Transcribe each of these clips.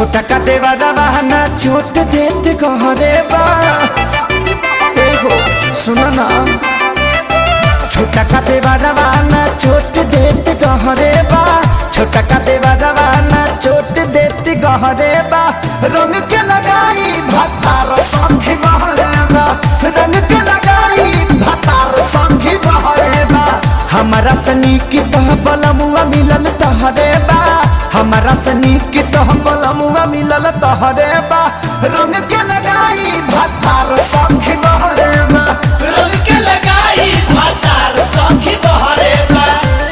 छोटा का देवा रवाना छोट देत कहरे बा एगो सुन ना छोटा का देवा रवाना छोट देत कहरे बा छोटा का देवा रवाना छोट देत कहरे बा रंग के लगाई भातार संगी बहरे बा रंग के लगाई भातार संगी बहरे बा हमारा सनी की तह बलमुआ मिलल तहरे बा हमारा सनी की तह बलमुआ मिलल तहरे बा रंग के लगाई भातार संगी बहरे बा रंग के लगाई भातार सखी बहरे बा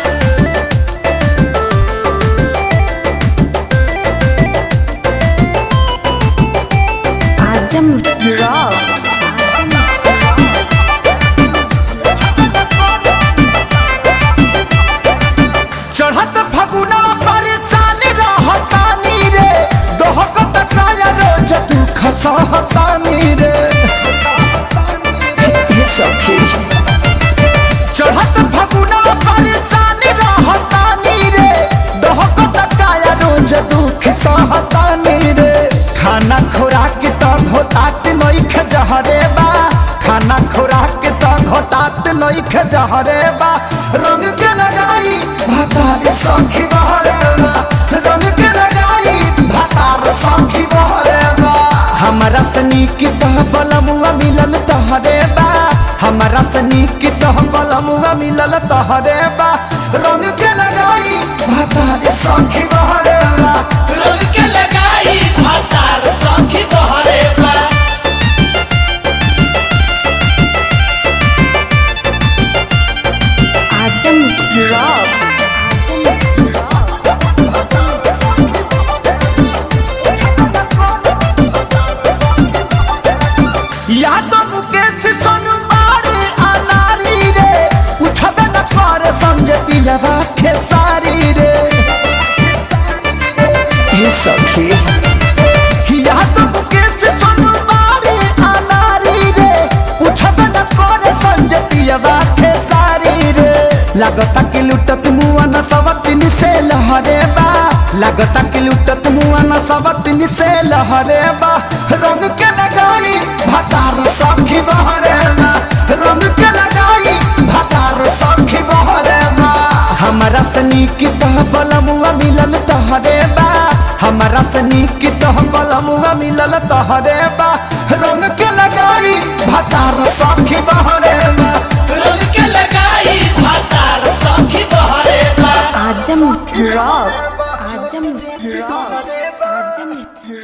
आजम रॉक चढ़त फगुना परेशान रहतानी रे दोहकत काया रोज तू खसहतानी रे ये सखी चढ़त फगुना परेशान रहतानी रे दोहकत काया रोज दुख सहतानी रे खाना खुराक त घोटात नइख जहरे बा खाना खुराक त घोटात नइख जहरे बा रंग के लगाई भातार सखी बहरे बा रंग के लगाई भातार सखी बहरे बा हमरा सनी की तह बलमुआ मिलल तहरे बा हमरा सनी की तह बलमुआ मिलल तहरे बा रंग के लगाई भातार सखी बहरे बा रंग के लगाई भातार सखी बहरे बा आजम रॉक या तो मुकेश सोनू मारे अनारी रे उठबे न करे समझे पिलवा खेसारी रे ये सखी या तो मुकेश सोनू मारे अनारी रे उठबे न करे समझे पिलवा खेसारी रे लागता कि लुटत मुआ न सवतिन से लहरे बा लागता कि लुटत मुआ न सवतिन से लहरे बा रंग के लगाई भातार सखी बहरे बा रंग के लगाई भातार सखी बहरे बा हमरा सनी की तह बलमुआ मिलल तहरे बा हमरा सनी की तह बलमुआ मिलल तहरे बा रंग के लगाई भातार सखी बहरे बा रंग के लगाई भातार सखी बहरे बा आजम रॉक आजम रॉक